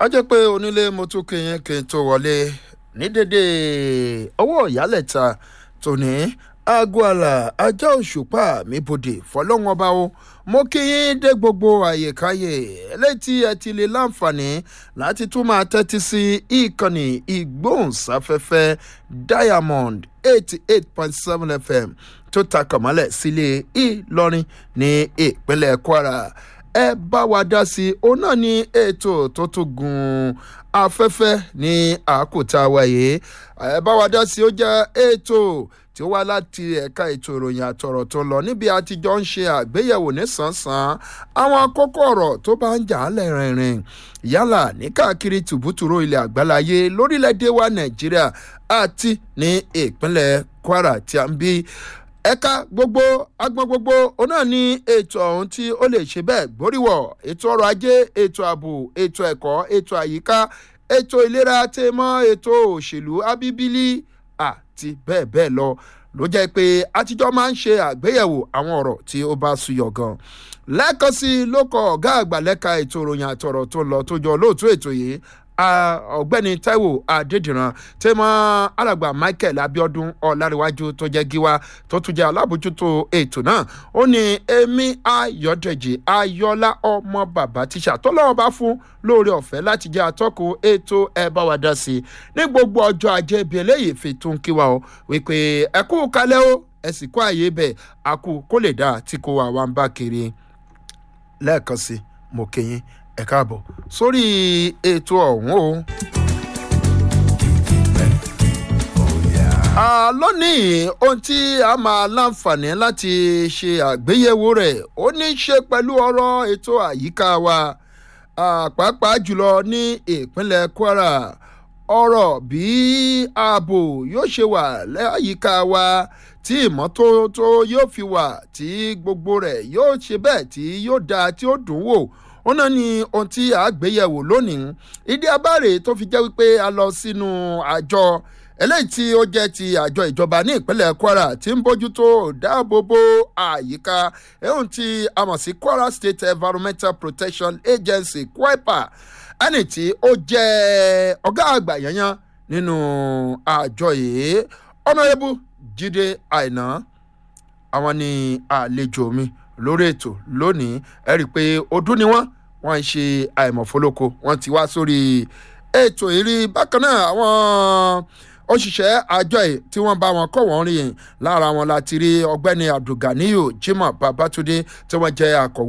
a jẹ́ pé onílé mo tún kéyìn kí n tó wọlé ní dédé ọwọ́ ìyálẹ̀ta tòní aago àlà ajá òṣùpá mi bòde fọlọ́wọn ọba o mo kí yín dé gbogbo àyèkáyè létí ẹ ti lè láǹfààní láti tún máa tẹ́tí sí ìkànnì ìgbóhùnsáfẹ́fẹ́ diamond eighty eight point seven fm tó ta kàmọ́lẹ̀ sílé ìlọrin ní ìpínlẹ̀ kwara ẹ bá wa dá sí i òun náà ní ètò tó tún gun afẹ́fẹ́ ní àkótá wáyé ẹ bá wa dá sí i ó jẹ́ ètò tí ó wá láti ẹ̀ka ètò ìròyìn àtọ̀rọ̀ tó lọ níbi àtijọ́ ń ṣe àgbéyẹ̀wò nísànsán àwọn kókó ọ̀rọ̀ tó bá ń jà á lẹ́rìnrìn yálà ní káàkiri tùbútùrú ilẹ̀ àgbáláyé lórílẹ̀‐èdè wa nàìjíríà àti ní ìpínlẹ̀ kwara tí a ń bí ẹ̀ka gbogbo agbọn gbogbo òun náà ní ètò ọ̀hún tí ó lè ṣe bẹ́ẹ̀ gbóríwọ̀ ètò ọrọ̀ ajé ètò ààbò ètò ẹ̀kọ́ ètò àyíká ètò ìlera tèmọ́ ètò òṣèlú abíbílì àti bẹ́ẹ̀ bẹ́ẹ̀ lọ ló jẹ́ pé àtijọ́ máa ń ṣe àgbéyẹ̀wò àwọn ọ̀rọ̀ tí ó bá suyọ̀ gan lẹ́ẹ̀kan sí i ló kọ ọ̀gá àgbà lẹ́ka ètò ìròyìn àtọ̀rọ̀ tó lọ tó jọ olóòtú ètò yìí ọ̀gbẹ́ni taiwo adédìran tẹ́mọ́ alàgbà michael abiodun ọ̀làríwájú tó jẹ́ gíwá tó tún jẹ́ alábòjútó ètò náà ó ní èmi ayọ̀dẹ̀jì ayọ̀lá ọmọ bàbá tíṣà tó lọ́wọ́ bá fún lóore ọ̀fẹ́ láti jẹ́ atọ́kùn ètò ẹ bá wa dá sí i ní gbogbo ọjọ́ ajé ibi eléyìí fi tún kí wa o wípé ẹ kú kalẹ́ o ẹ sì kó àyè bẹ̀ àkú kó lè dá tí kò wà wá ń bá kiri lẹ́ẹ̀kan sí mo kéyìn ẹ káàbọ̀ sórí ètò ọ̀hún o. lónìí ohun tí a máa láǹfààní láti ṣe àgbéyẹ̀wò rẹ̀ ó ní í ṣe pẹ̀lú ọ̀rọ̀ ètò àyíká wa pàápàá jùlọ ní ìpínlẹ̀ kwara ọ̀rọ̀ bí ààbò yóò ṣe wà láyìíká wa tí ìmọ́tótó yóò fi wà tí gbogbo rẹ̀ yóò ṣe bẹ́ẹ̀ tí yóò dáa tí ó dùn wò ó náà ní ohun tí a gbéyẹ̀wò lónìí ìdí abáre tó fi jẹ́ wípé a lọ sínú àjọ eléyìí tí ó jẹ́ ti àjọ ìjọba ní ìpínlẹ̀ kwara tí ń bójútó dáàbòbò àyíká ehun tí a mọ̀ sí kwara state environmental protection agency kwepa ẹni tí ó jẹ́ ọ̀gá àgbà yanyan nínú àjọ yìí ọ̀nàrẹ́bù jíde àìná àwọn ni àlejò mi lórí ètò lónìí ẹ rí i pé ọdún ni wọ́n wọ́n ń ṣe àìmọ̀fólóko wọ́n ti wá sórí ètò ìrí bákan náà àwọn òṣìṣẹ́ àjọ ẹ̀ tí wọ́n bá wọn kọ́ wọ́n rìn lára wọn láti rí ọgbẹ́ni abdulganiyu jimoh babatunde tí wọ́n jẹ́ akọ̀wé.